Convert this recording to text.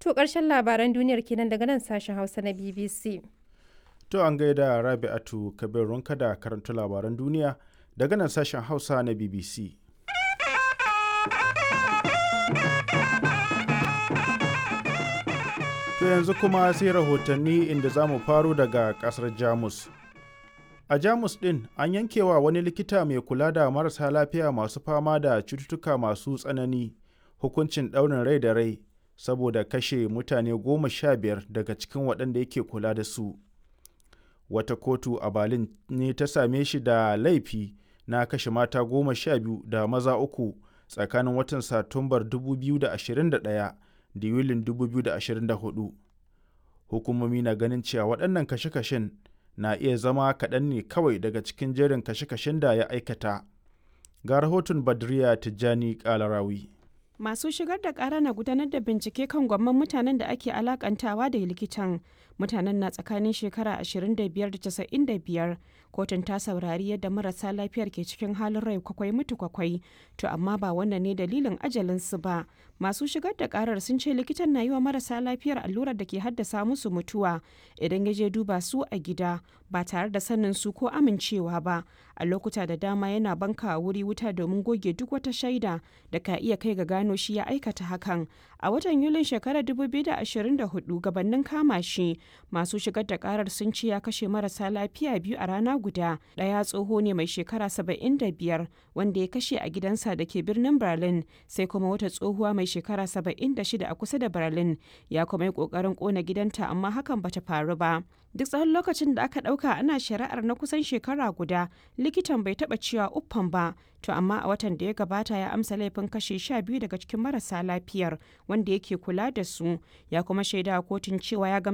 To ƙarshen labaran duniyar kenan daga nan sashen Hausa na BBC. To an gaida Rabi'atu Kabir Runka da karanta labaran duniya daga nan sashen Hausa na BBC. To yanzu kuma sai rahotanni inda za mu faro daga ƙasar Jamus. A Jamus ɗin an yankewa wani likita mai kula da marasa lafiya masu fama da cututtuka masu tsanani hukuncin ɗaurin rai da rai saboda kashe mutane goma sha biyar daga cikin waɗanda yake kula da su. Wata kotu a Berlin ne ta same shi da laifi na kashe mata goma sha biyu da maza uku tsakanin watan Satumbar 2021 da Yulin 2024. Hukumomi na ganin cewa waɗannan kashe-kashen na iya zama kaɗan ne kawai daga cikin jerin kashe-kashen da ya aikata. Ga rahoton Badriya Tijjani Kalarawi. Masu shigar da ƙara na gudanar da bincike kan gwamman mutanen da ake alakantawa da likitan. Mutanen na tsakanin shekara 25 da 95. Kotun ta saurari yadda marasa lafiyar ke cikin halin rai kwakwai mutu kwakwai. To amma ba wannan ne dalilin ajalinsu ba. Masu shigar da ƙarar sun ce likitan na yi wa marasa lafiyar allurar da ke haddasa musu mutuwa idan ya je duba su a gida ba tare da sanin su ko amincewa ba. A lokuta da dama yana banka wuri wuta domin goge duk wata shaida da ka iya kai ga gano shi ya aikata hakan. A watan Yulin shekarar 2024 gabanin kama shi masu shigar da karar sun ce ya kashe marasa lafiya biyu a rana guda. Ɗaya tsoho ne mai shekara 75 wanda ya kashe a gidansa da ke birnin Berlin sai kuma wata tsohuwa mai shekara 76 a kusa da Berlin ya kuma yi ƙoƙarin ƙona gidanta amma hakan bata faru ba. Duk tsawon lokacin da aka ɗauka ana shari'ar na kusan shekara guda likitan bai taɓa cewa uffan ba to amma a watan da ya gabata ya amsa laifin kashe sha biyu daga cikin marasa lafiyar wanda yake kula da su ya kuma shaida kotun cewa ya